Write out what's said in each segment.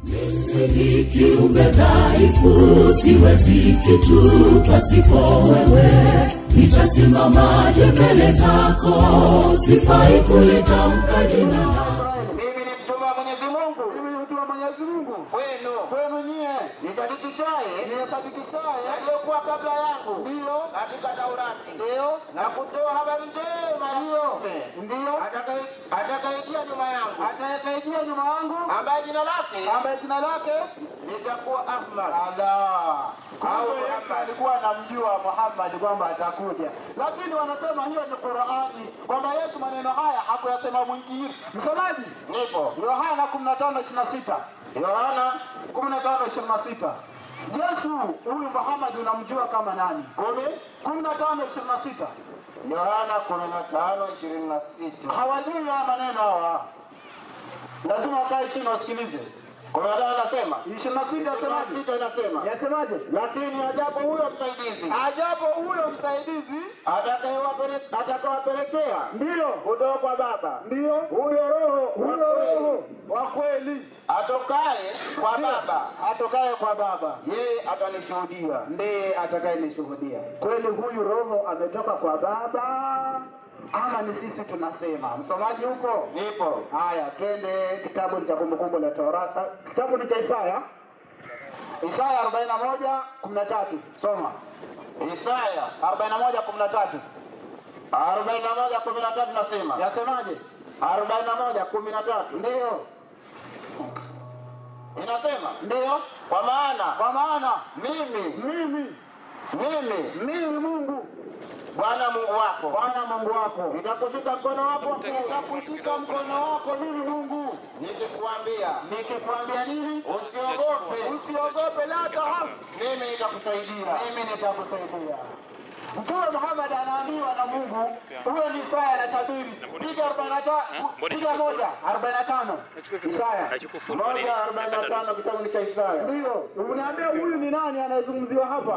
Ni kiumbe dhaifu, siwezi kitu pasipo wewe. Nitasimamaje mbele zako, sifai kulitamka jina lako. mimi ni mtume wa Mwenyezi Mungu mimi ni mtu wa Mwenyezi Mungu kwenu kwenu nyie, nisadikishaye nisadikishaye yaliyokuwa kabla yangu ndiyo katika Taurati ndiyo na kutoa habari njema ya ndiyo mtume ndiyo atakaye- atakayejia nyuma yangu atakayejia nyuma yangu ambaye jina lake ambaye jina lake litakuwa Ahmad Allah. Au Kumbe Yesu Muhammad. alikuwa anamjua Muhammad kwamba atakuja, lakini wanasema hiyo ni Qurani, kwamba Yesu maneno haya hakuyasema mwingine. Msomaji, nipo Yohana 15:26 Yohana 15:26 Yesu huyu Muhammad unamjua kama nani? kumi 15:26 Yohana kumi na tano ishirini na sita hawajui haya maneno hawa, lazima wakae chini wasikilize. kumi na tano nasema 26 yasemaje? sita inasema Yasemaje? lakini ajapo huyo msaidizi Ajapo huyo msaidizi atakayewapele- atakawapelekea ndiyo kutoka kwa Baba ndiyo huyo Roho huyo wa kweli, Roho wa kweli atokaye kwa Baba atokaye kwa Baba yeye atanishuhudia. ndiye atakayenishuhudia. Kweli huyu Roho ametoka kwa Baba ama ni sisi tunasema? Msomaji huko? Nipo Haya, twende kitabu cha Kumbukumbu la Torati, kitabu ni cha Isaya, Isaya 41 13. Soma Isaya 41 13, arobaini na moja kumi na tatu nasema yasemaje? arobaini na moja kumi na tatu Ndiyo, inasema ndiyo, kwa maana kwa maana mimi mimi mimi mimi Mungu Bwana Mungu wako Bwana Mungu wako nitakushika mkono wako wa kuume, nitakushika mkono wako mimi Mungu, nikikwambia nikikwambia nini? usiogope, Usiogope, la tahafu, mimi nitakusaidia. mimi nitakusaidia. Mtume Muhammad anaambiwa na Mungu, huyo ni Isaya anatabiri. Piga 45, piga moja 45. Isaya Moja arobaini na tano kitabu ni cha Isaya ndio uniambia huyu ni nani anayezungumziwa hapa?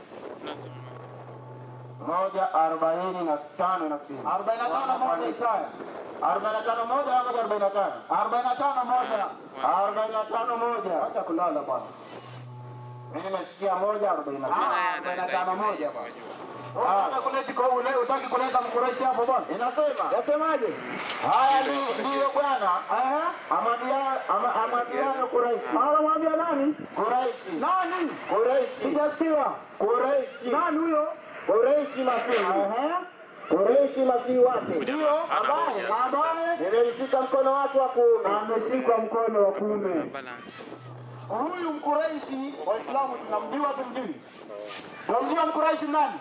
moja arobaini na tano inasema 45 moja Isaya arobaini na tano moja ama arobaini na tano 45 moja. arobaini na tano moja Acha kulala bwana. mimi nimesikia moja arobaini na tano Ah, 45 moja bwana. Unataka kuleta kwa ule utaki kuleta mkureshi hapo bwana? inasema Yasemaje? haya ndi- ndiyo Bwana Aha. amwambia- ama- amwambiano Kuraishi Anamwambia nani? Kuraishi Nani? Kuraishi Sijasikia. Kuraishi Nani huyo? Kuraishi Masihi Aha. Kuraishi Masihi wake Ndio, ambaye ambaye nimemshika mkono wake wa kuume ameshikwa mkono wa kuume. balance. Huyu Mkureishi, Waislamu tunamjua tumjui? Tunamjua Mkureishi nani?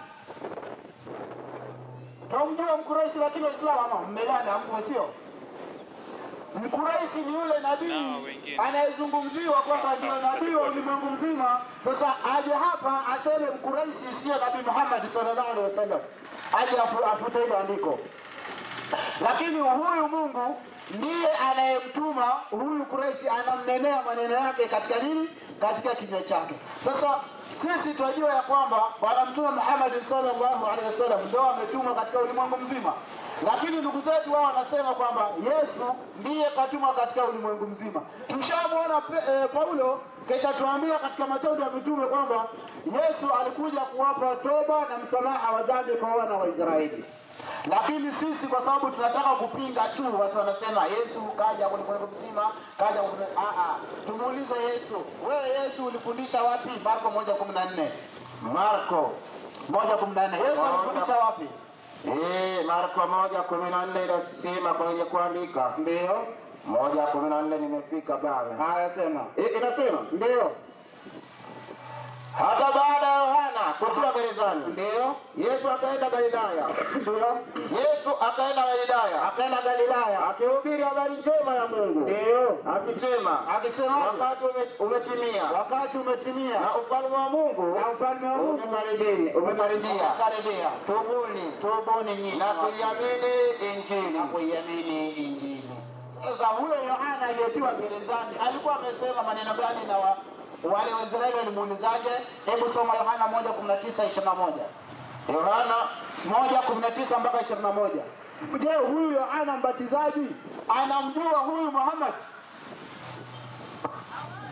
Tunamjua Mkureishi lakini Waislamu ama mmelana hamko sio? Mkureishi ni yule Na nabii wengine. anayezungumziwa kwamba ndio nabii wa ulimwengu mzima. Sasa aje hapa aseme Mkureishi sio Nabii Muhammad sallallahu alaihi wasallam, aje afu- afute hilo andiko lakini huyu Mungu ndiye anayemtuma huyu Kureishi, anamnenea maneno yake katika nini? Katika kinywa chake. Sasa sisi tunajua ya kwamba Bwana Mtume Muhammad sallallahu alaihi wasallam ndio ametumwa katika ulimwengu mzima, lakini ndugu zetu wao wanasema kwamba Yesu ndiye katumwa katika ulimwengu mzima. Tushamwona Pe- eh, Paulo kisha tuambia katika Matendo ya Mitume kwamba Yesu alikuja kuwapa toba na msamaha wa dhambi kwa wana wa Israeli. Lakini sisi kwa sababu tunataka kupinga tu, watu wanasema Yesu kaja ulimwengu mzima, kaja ulimwengu- ah ah. Tumuulize Yesu, wewe Yesu ulifundisha wapi? Marko moja kumi na nne Marko moja kumi na nne Yesu alifundisha wapi? Eh, Marko moja kumi na nne inasema kwenye kuandika Ndio moja kumi na nne nimefika pale. haya, sema Eh, Inasema ndio hata baada ya Yohana kutiwa gerezani, ndio Yesu akaenda Galilaya. ndio, Yesu akaenda Galilaya akaenda Galilaya, akihubiri habari njema ya Mungu ndio akisema, akisema wakati ume- umetimia wakati umetimia na ufalme wa Mungu na ufalme wa Mungu umekaribia, umekaribia. umekaribia. Tubuni Tubuni nyinyi na kuiamini Injili. na kuiamini Injili. Sasa huyo Yohana aliyetiwa gerezani alikuwa amesema maneno gani na wa, wale Waisraeli walimuulizaje? Hebu soma Yohana moja kumi na tisa ishirini na moja Yohana moja kumi na tisa mpaka ishirini na moja Je, huyu Yohana mbatizaji anamjua huyu Muhammad?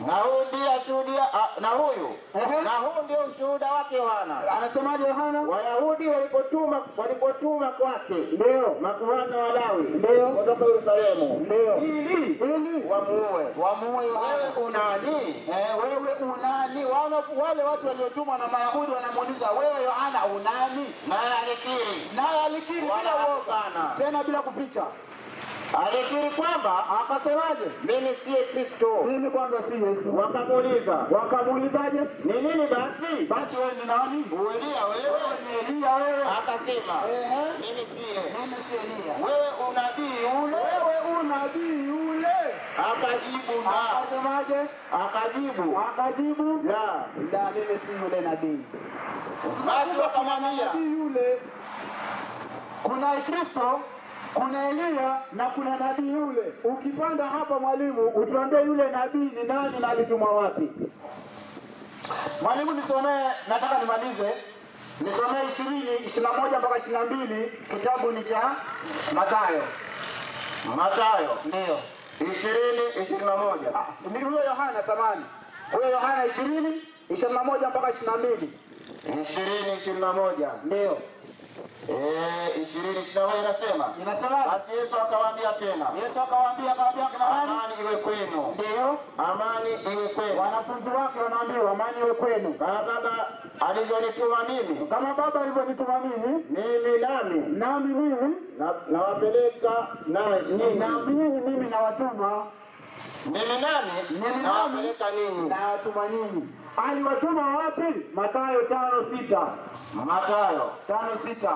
na huyu ndiye ashuhudia ah, na huyu Ehe. na huu ndio ushuhuda wake Yohana. Anasemaje Yohana? Wayahudi walipotuma walipotuma kwake Ndio. makuhani wa Lawi Ndio. kutoka Yerusalemu Ndio. ili Ili wamuue. wamuue Wewe Yohana. unani? Eh, wewe unani? Wale, wale watu waliotumwa na Mayahudi wanamuuliza wewe Yohana unani? Naye alikiri Naye alikiri bila Wala uoga, hapana. tena bila kuficha. alikiri kwamba Akasemaje? mimi siye Kristo. Mimi kwanza si Yesu. Wakamuuliza Wakamuulizaje? ni nini basi? Basi wewe ni nani? Uelia wewe? Wewe ni Elia wewe. Akasema Ehe. mimi siye. Mimi si Elia. Wewe unabii ule? Wewe unabii yule. Akajibu la. Akasemaje? Akajibu Akajibu la. la, mimi si yule nabii. Basi wakamwambia nabii yule, kuna Kristo, kuna Eliya na kuna nabii yule. Ukipanda hapa mwalimu, utuambie yule nabii ni nani na alitumwa wapi? Mwalimu, nisomee, nataka nimalize, nisomee ishirini ishirini na moja mpaka ishirini na mbili kitabu ni cha Mathayo. Mathayo Ndio ishirini ishirini na moja ni huyo Yohana samani, huyo Yohana ishirini ishirini na moja mpaka ishirini na mbili ishirini ishirini na moja ndio Eh, ishirini ishirini na moja inasema inasema. basi Yesu akawaambia tena Yesu akawaambia, akawaambia kina nani? amani iwe kwenu, Ndio amani iwe kwenu. wanafunzi wake wanaambiwa amani iwe kwenu, Kama Baba alivyonituma mimi, kama Baba alivyonituma mimi, mimi nami nami mimi na- nawapeleka na na ninyi, mimi mimi nawatuma mimi nami Mimi nawapeleka ninyi. nawatuma nyinyi. Aliwatuma wapi? Mathayo tano sita Mathayo tano sita.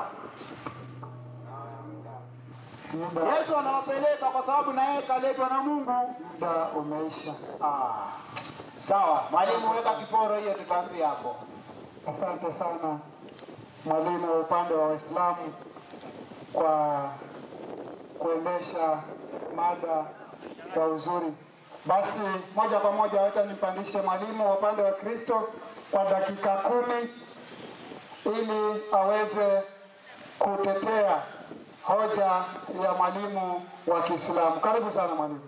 Yesu anawapeleka kwa sababu na yeye kaletwa na Mungu. Muda umeisha. Ah. Sawa, mwalimu, weka kiporo hiyo, tutaanzia hapo. Asante sana mwalimu wa upande wa Waislamu kwa kuendesha mada kwa uzuri. Basi moja kwa moja, wacha nimpandishe mwalimu wa upande wa Kristo kwa dakika kumi ili aweze kutetea hoja ya mwalimu wa Kiislamu. Karibu sana mwalimu.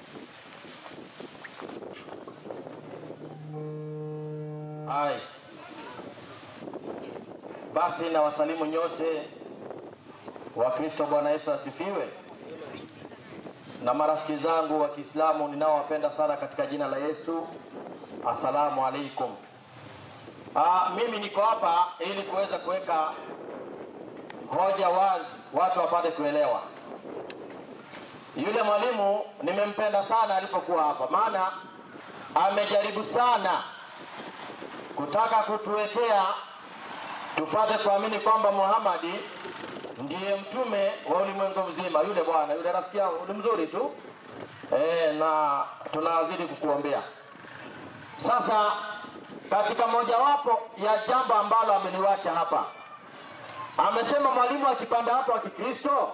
Hai. Basi na wasalimu nyote wa Kristo. Bwana Yesu asifiwe. Na marafiki zangu wa Kiislamu ninaowapenda sana katika jina la Yesu, assalamu alaikum. Ah, mimi niko hapa ili kuweza kuweka hoja wazi, watu wapate kuelewa. Yule mwalimu nimempenda sana alipokuwa hapa, maana amejaribu sana kutaka kutuwekea tupate kuamini kwamba Muhammadi ndiye mtume wa ulimwengu mzima. Yule bwana yule rafiki yangu ni mzuri tu e, na tunazidi kukuombea. Sasa katika mojawapo ya jambo ambalo ameliwacha hapa, amesema mwalimu akipanda hapa wa Kikristo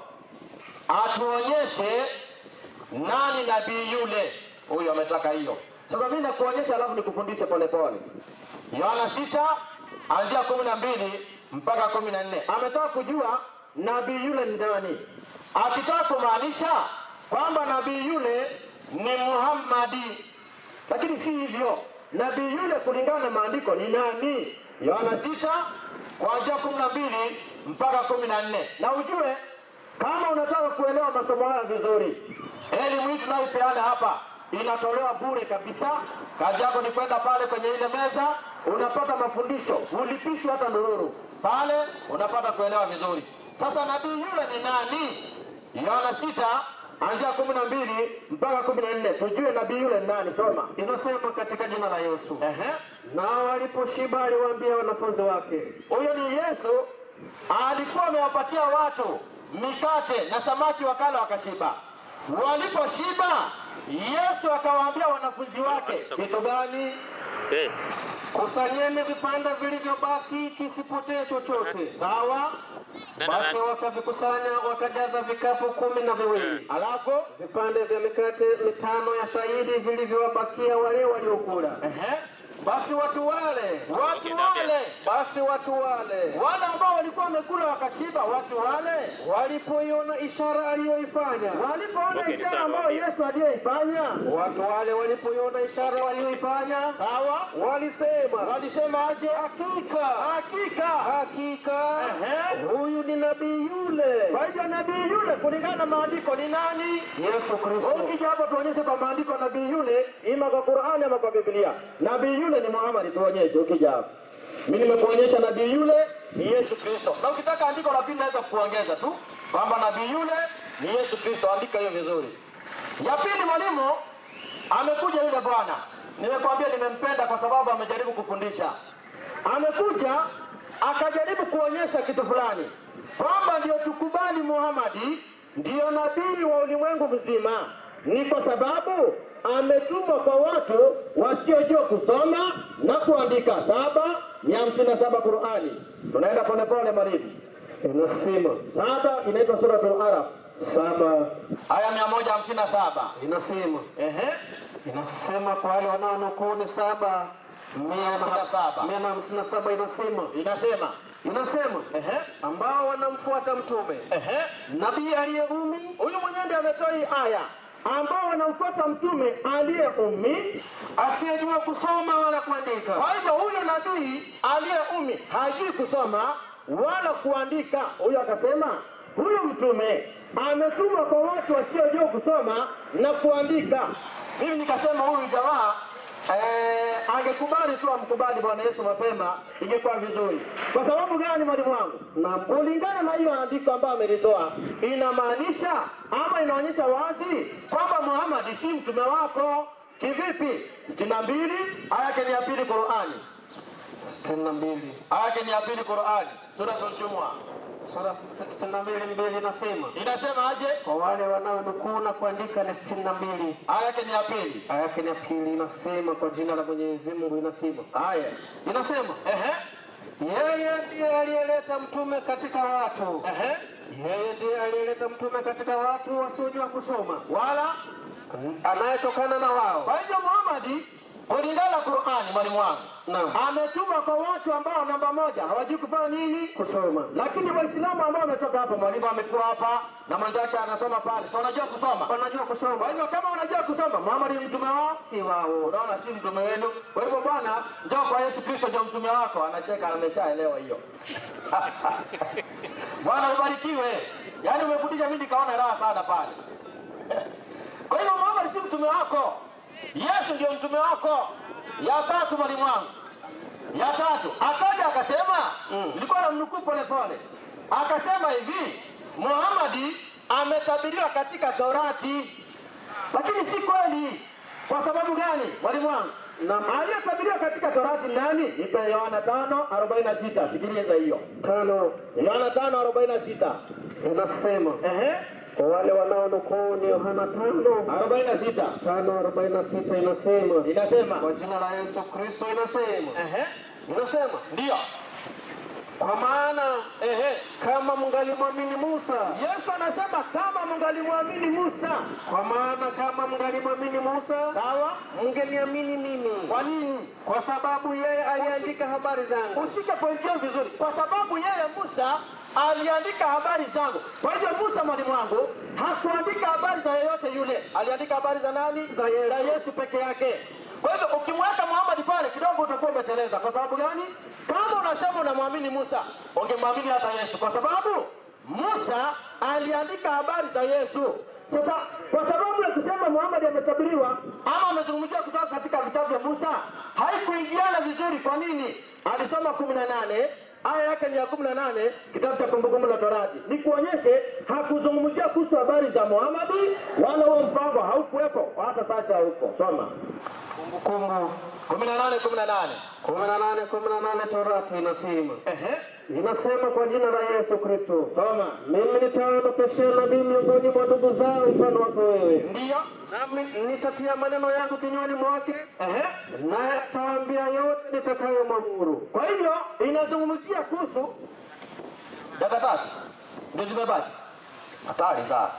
atuonyeshe nani nabii yule. Huyu ametaka hiyo. Sasa mimi nakuonyesha, alafu nikufundishe polepole. Yohana sita anzia kumi na mbili mpaka kumi na nne ametaka kujua nabii yule ni nani, akitaka kumaanisha kwamba nabii yule ni Muhammadi, lakini si hivyo. Nabii yule kulingana na maandiko ni nani? Yohana sita kuanzia kumi na mbili mpaka kumi na nne na ujue kama unataka kuelewa masomo haya vizuri, elimu hii tunayopeana hapa inatolewa bure kabisa. Kazi yako ni kwenda pale kwenye ile meza, unapata mafundisho, ulipishwa hata ndururu pale, unapata kuelewa vizuri. Sasa nabii yule ni nani? Yohana sita anzia kumi na mbili mpaka kumi na nne tujue nabii yule ni nani. Soma, inasema katika jina la Yesu. Ehe. Nao waliposhiba aliwaambia wanafunzi wake, huyo ni Yesu alikuwa amewapatia watu mikate na samaki wakala wakashiba. Waliposhiba, Yesu akawaambia wanafunzi wake kitu gani? Eh, Kusanyeni vipande vilivyobaki kisipotee chochote. Sawa. Basi wakavikusanya wakajaza vikapu kumi na viwili. Alafu vipande vya mikate mitano ya shahidi vilivyowabakia wale waliokula. Ehe. basi watu wale watu wale basi watu wale wale ambao walikuwa wamekula wakashiba watu wale walipoiona ishara aliyoifanya walipoona Okay, ishara sawa, ambayo okay. Yesu aliyoifanya watu wale walipoiona ishara aliyoifanya sawa walisema walisema aje hakika hakika hakika huyu ni nabii yule kwa hivyo nabii yule kulingana na maandiko ni nani Yesu Kristo ukija hapo tuonyeshe kwa maandiko nabii yule ima kwa Qur'ani ama kwa Biblia nabii yule ni Muhammad tuonyeshe ukija hapo mimi nimekuonyesha nabii yule ni Yesu Kristo na ukitaka andiko la pili naweza kuongeza tu kwamba nabii yule ni Yesu Kristo andika hiyo vizuri ya pili mwalimu amekuja yule bwana nimekwambia nimempenda kwa sababu amejaribu kufundisha amekuja akajaribu kuonyesha kitu fulani kwamba ndio tukubali Muhamadi ndiyo nabii wa ulimwengu mzima ni kwa sababu ametumwa kwa watu wasiojua kusoma na kuandika saba mia hamsini na saba Qurani tunaenda polepole maribu inasema saba inaitwa suratul araf saba aya mia moja hamsini na saba inasema ehe inasema kwa wale wanaonukuu ni saba mia na saba mia na hamsini na saba inasema inasema inasema ehe ambao wanamfuata mtume ehe nabii aliye umi huyu mwenyewe ndiye ametoa hii aya ambao wanamfuata mtume aliye umi asiyejua kusoma wala kuandika. Kwa hivyo huyo nabii aliye umi hajui kusoma wala kuandika, huyo akasema huyu mtume ametumwa kwa watu wasiojua kusoma na kuandika. Mimi nikasema huyu jamaa Eh, angekubali tu amkubali Bwana Yesu mapema ingekuwa vizuri. Kwa sababu gani mwalimu wangu? Na kulingana na hiyo andiko ambayo amelitoa inamaanisha ama inaonyesha wazi kwamba Muhammad si mtume wako. Kivipi? sitini na mbili aya yake ni ya pili Qurani. sitini na mbili aya yake ni ya pili Qurani, suratul Jumua sura sitini na mbili mbili inasema inasema aje? Kwa wale wanaonukuu na kuandika ni sitini na mbili aya yake ni ya pili aya yake ni ya pili inasema kwa jina la Mwenyezi Mungu inasema aya inasema ehe yeye ndiye aliyeleta mtume katika watu ehe yeye ndiye aliyeleta mtume katika watu wasiojua kusoma wala anayetokana na wao. Kwa hivyo Muhammad kulingana na Qur'ani, mwalimu wangu ametuma kwa watu ambao namba moja hawajui kufanya nini? Kusoma. Lakini Waislamu ambao wametoka hapa, mwalimu amekuwa hapa na mwenzake anasoma pale, so wanajua kusoma, wanajua kusoma. Kwa hivyo kama wanajua kusoma, Muhammad ni mtume wao, si wao. Unaona, si mtume wenu. Kwa hivyo bwana, njoo kwa Yesu Kristo, ndio mtume wako. Anacheka, ameshaelewa hiyo. Bwana ubarikiwe. Yaani umefundisha, mimi nikaona raha sana pale. Kwa hivyo Muhammad si mtume wako, Yesu ndio mtume wako. Ya tatu mwalimu wangu, ya tatu akaja akasema, nilikuwa namnukuu pole pole, akasema hivi, Muhammadi ametabiriwa katika Torati, lakini si kweli. Kwa sababu gani, mwalimu wangu? Na aliyetabiriwa katika Torati ni nani? Nipe Yohana tano arobaini na sita. Sikiliza hiyo tano, Yohana tano arobaini na sita inasema ehe kwa wale wanaonukuu ni Yohana tano arobaini na sita tano arobaini na sita inasema inasema kwa jina la Yesu Kristo inasema ehe inasema ndio kwa maana ehe, kama mngalimwamini Musa. Yesu anasema kama mngalimwamini Musa. Kwa maana kama mngalimwamini Musa, sawa, mngeniamini mimi. Kwa nini? Kwa sababu yeye aliandika habari zangu. Ushike pointi hiyo vizuri, kwa sababu yeye Musa aliandika habari zangu. Kwa hivyo Musa mwalimu wangu hakuandika habari za yeyote yule, aliandika habari za nani? Za Yesu, za Yesu peke yake. Kwa hivyo ukimweka Muhammad pale kidogo utakuwa umeteleza. Kwa sababu gani? Kama unasema unamwamini Musa, ungemwamini hata Yesu, kwa sababu Musa aliandika habari za Yesu. Sasa kwa sababu ya kusema Muhammad ametabiriwa ama amezungumziwa kutoka katika vitabu vya Musa, haikuingiana vizuri. Kwa nini? Alisoma kumi na nane aya yake ni ya kumi na nane kitabu cha Kumbukumbu la Torati, ni kuonyeshe hakuzungumzia kuhusu habari za Muhamadi, wala huo mpango haukuwepo, hata sasa haupo. Soma Kumbukumbu kumi na nane kumi na nane kumi na nane kumi na nane Torati inasema ehe, inasema kwa jina la Yesu Kristo, soma mimi nitaondokeshea nabii miongoni mwa ndugu zao mfano wako wewe, ndiyo nami nitatia maneno yangu kinywani mwake, ehe, naye atawaambia yote nitakayomwamuru. Kwa hivyo inazungumzia kuhusu dada tatu ndio zimebaki, hatari sana.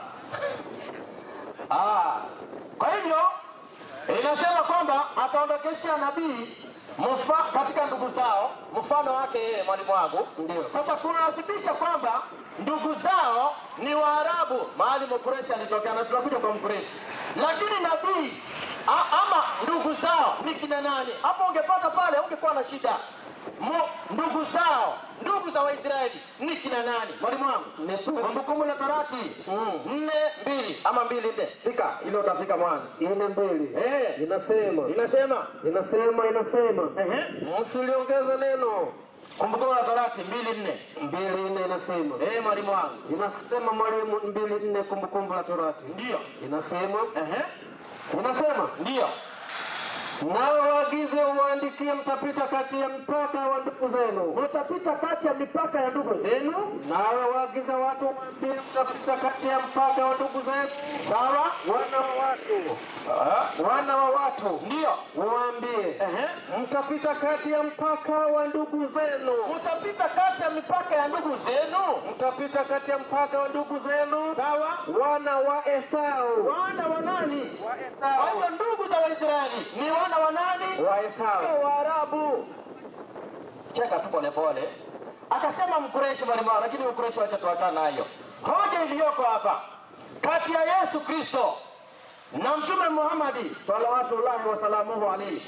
Ah, kwa hivyo inasema kwamba ataondokesha nabii mfa, katika ndugu zao mfano wake yeye mwalimu wangu. Ndio. Sasa kunathibitisha kwamba ndugu zao ni Waarabu, mahali Mkureshi alitokea, na tunakuja kwa Mkureshi, lakini nabii a- ama ndugu zao ni kina nani? Hapo ungepata pale, ungekuwa na shida. Mu- ndugu zao ndugu za Waisraeli ni kina nani? Mwalimu wangu, Kumbukumbu la Torati nne mbili ama mbili nne, fika ile utafika mwanzo. Ine mbili Eh, inasema inasema inasema inasema ehe, msiliongeze neno. Kumbukumbu la Torati mbili nne. Mbili nne inasema Eh, mwalimu wangu, inasema mwalimu, mbili nne Kumbukumbu la Torati ndio inasema ehe, inasema ndio nawe waagize uwaandikie, mtapita kati ya mpaka wa ndugu zenu. mtapita kati ya mipaka ya ndugu zenu, Nawe waagize watu waambie, mtapita kati ya mpaka wa ndugu zenu. sawa, Wana wa watu, wana wa watu ndio waambie, ehe, mtapita kati ya mpaka wa ndugu zenu. mtapita kati ya mipaka ya ndugu zenu, Mtapita kati ya mpaka wa ndugu zenu, sawa, wana wa Esau. wana wa nani? Wa Kwa Esau. hiyo ndugu za Waisraeli ni wana wa nani? Wa Esau. Sio Waarabu. Cheka tu polepole, akasema Mkureshi mwalimu wangu, lakini Mkureshi wacha tuachana nayo. Hoja iliyoko hapa kati ya Yesu Kristo na Mtume Muhammadi salawatullahi wasalamuhu alaihi,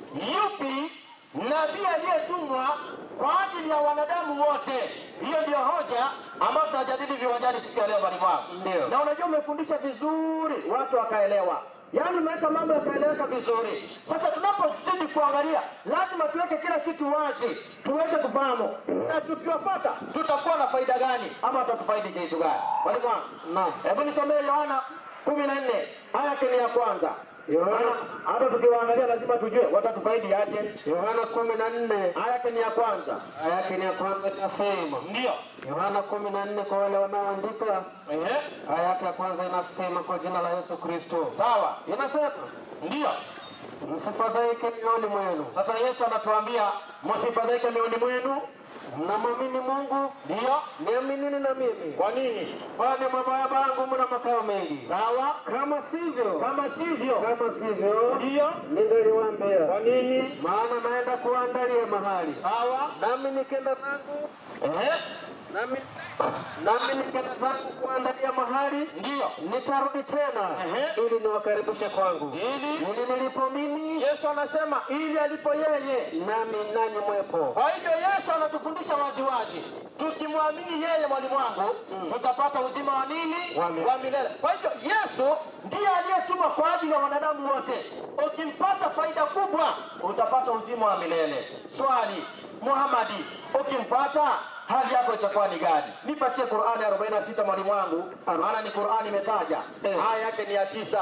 yupi nabii aliyetumwa kwa ajili ya wanadamu wote? Hiyo ndio hoja ambayo tunajadili viwanjani siku ya leo, mwalimu wangu. Ndio. Na unajua umefundisha vizuri, watu wakaelewa, yaani umeweka mambo yakaeleweka vizuri. Sasa tunapozidi kuangalia, lazima tuweke kila kitu wazi, tuweze kufahamu, na tukiwafuata tutakuwa na faida gani, ama tutafaidi kitu gani? Mwalimu wangu, Naam. hebu nisomee Yohana kumi na nne aya yake ni ya kwanza. Yohana- Hata tukiwaangalia lazima tujue watatufaidi aje. Yohana kumi na nne Aya yake ni ya kwanza, aya yake ni ya kwanza inasema, ndio Yohana kumi na nne kwa wale wanaoandika, ehe, aya yake ya kwanza inasema, kwa jina la Yesu Kristo, sawa, inasema ndio. msifadhaike mioyoni mwenu, Sasa Yesu anatuambia msifadhaike mioyoni mwenu, mnamwamini Mungu, ndio. niaminini na mimi, Kwa nini? kwani mabaya bangu mna makao mengi. Sawa, Kama sivyo, kama sivyo, kama sivyo, ndio. ningaliwaambia, Kwa nini? maana naenda kuandalia mahali, Sawa, nami nikenda zangu ehe, nami nami nikenda zangu kuandalia mahali, ndio. nitarudi tena Ehe. ili niwakaribishe kwangu, Ili ili nilipo mimi Yesu anasema ili alipo yeye. nami nanyi mwepo. Kwa hivyo Yesu anatufundisha waziwazi, tukimwamini yeye, mwalimu wangu, tutapata uzima wa nini? Wa milele. Wa milele. Kwa hivyo Yesu ndiye aliyetumwa kwa ajili ya wanadamu wote. Ukimpata faida kubwa, utapata uzima wa milele. Swali, Muhamadi, ukimpata hali yako itakuwa ni gani? Nipatie Qur'ani 46 mwalimu wangu, maana ni Qur'ani imetaja. Eh. Aya yake ni ya tisa.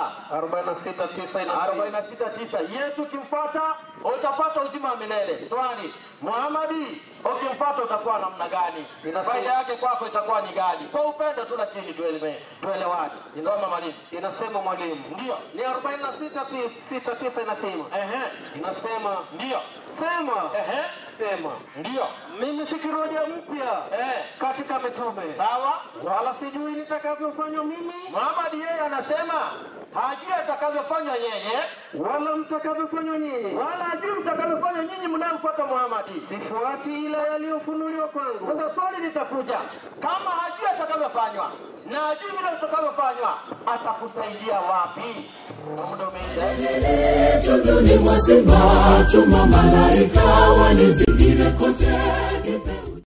46 9 inasema 46 tisa. Yesu ukimfuata utapata uzima wa milele. Swali, Muhamadi ukimfuata utakuwa namna gani? Inasema- Faida yake kwako itakuwa ni gani? Kwa upendo tu, lakini tueleme tuelewane. Soma mwalimu. inasema mwalimu, Ndio. ni 46 pi- sita tisa inasema Ehe. inasema Ndio. sema Ehe. sema Ndio. mimi si kiroja mpya Eh. katika mitume, Sawa. wala sijui nitakavyofanywa mimi Muhamadi yeye anasema hajui atakavyofanywa yeye wala mtakavyofanywa nyinyi, wala hajui mtakavyofanya nyinyi mnayemfuata Muhamadi. sifuati ila yaliyofunuliwa kwangu. Sasa swali litakuja, kama hajui atakavyofanywa na hajui vile utakavyofanywa, atakusaidia wapi? Na muda umeisha. tunduni mwa simba tuma malaika wanizingire kote Nipe